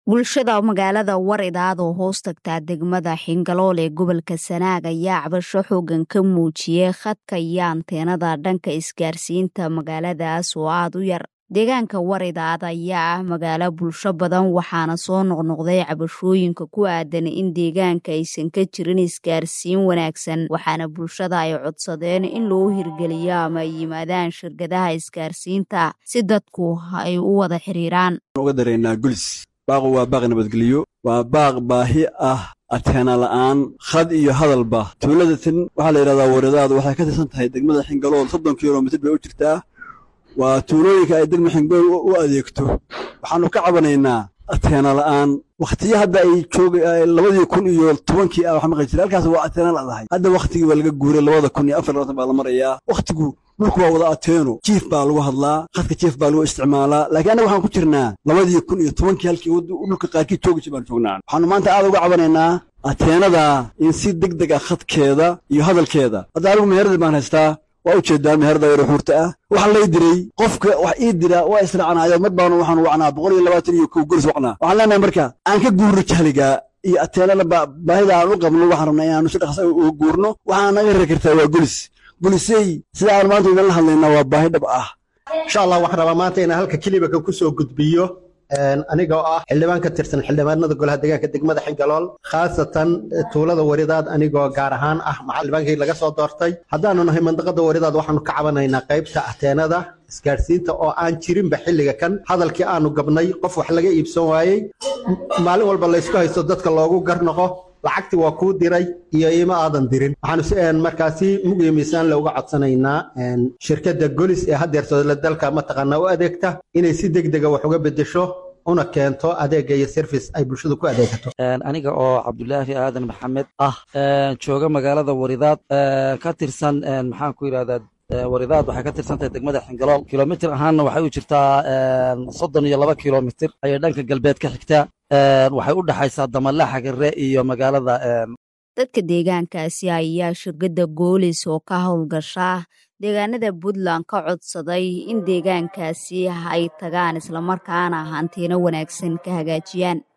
bulshada magaalada waridaad oo hoos tagtaa degmada xingalool ee gobolka sanaag ayaa cabasho xoogan ka muujiyey khadka iyo anteenada dhanka isgaarsiinta magaaladaas oo aad u yar deegaanka waridaad ayaa ah magaalo bulsho badan waxaana soo noqnoqday cabashooyinka ku aadan in deegaanka aysan ka jirin isgaarsiin wanaagsan waxaana bulshada ay codsadeen in loo hirgeliyo ama ay yimaadaan shirkadaha isgaarsiinta si dadku ay u wada xiriiraan baaqu waa baaq nabadgelyo waa baaq baahi ah ateena la'aan khad iyo hadalba tuulada tin waxaa la yidhahdaa waridaadu waxay ka tirsan tahay degmada xingalool soddon kilomitir bay u jirtaa waa tuulooyinka ay degma xingalool u adeegto waxaannu ka cabanaynaa ateena la'aan wakhtiyo hadda ay joog labadii kun iyo tobankii ah waxa maqli jira halkaas waa ateena ladahay hadda wakhtigii waa laga guuray labada kun iyo afar labatan baa la marayaa wakhtigu dhulku waa wada ateeno jiif baa lagu hadlaa khadka jiif baa lagu isticmaalaa laakiin annaga waxaan ku jirnaa labadii kun iyo tobankii halkii dhulka qaarkii joogi jir baan joognaa waxaanu maanta aad uga cabanaynaa ateenada in si deg deg ah khadkeeda iyo hadalkeeda hadda anigu meherada baan haystaa waa u jeedaa meherada yaro xuurta ah waxaa lay diray qofka wax ii dira waa israacnaayo mar baanu waxaanu wacnaa boqol iyo labaatan iyo kow goris wacnaa waxaan leenahay marka aan ka guurno jahliga iyo ateenada baahida aan u qabno waxaan rabnaa inaanu si dhaqsa uga guurno waxaa naga rari kartaa waa golis gulisey sida aan maanta idinla hadlaynaa waa baahi dhab ah insha allah waxaan rabaa maanta inaan halka kelibaka ku soo gudbiyo aniga oo ah xildhibaan ka tirsan xildhibaanada golaha deegaanka degmada xingalool khaasatan tuulada waridaad anigoo gaar ahaan ah xildhibaankii laga soo doortay haddaanu nahay mandaqada waridaad waxaanu ka cabanaynaa qaybta ateenada isgaadhsiinta oo aan jirinba xilliga kan hadalkii aanu gabnay qof wax laga iibsan waayey maalin walba laysku haysto dadka loogu garnoqo lacagti waa kuu diray iyo ima aadan dirin waxaanu markaasi mugiyo miisaan looga codsanaynaa shirkadda golis ee haddeertooda dalka mataqaanaa u adeegta inay si deg dega wax uga bedesho una keento adeega iyo service ay bulshadu ku adeegato aniga oo cabdulaahi aadan maxamed ah jooga magaalada waridaad ka tirsan maxaan ku yidhahdaa waridaad waxay ka tirsantahay degmada xingalool kilomitir ahaanna waxay u jirtaa soddon iyo laba kilomitir ayay dhanka galbeed ka xigtaa waxay u dhexaysaa damalla xagare iyo magaalada dadka deegaankaasi ayaa shirkadda goolis oo ka howlgasha deegaanada puntland ka codsaday in deegaankaasi ay tagaan islamarkaana hantiino wanaagsan ka hagaajiyaan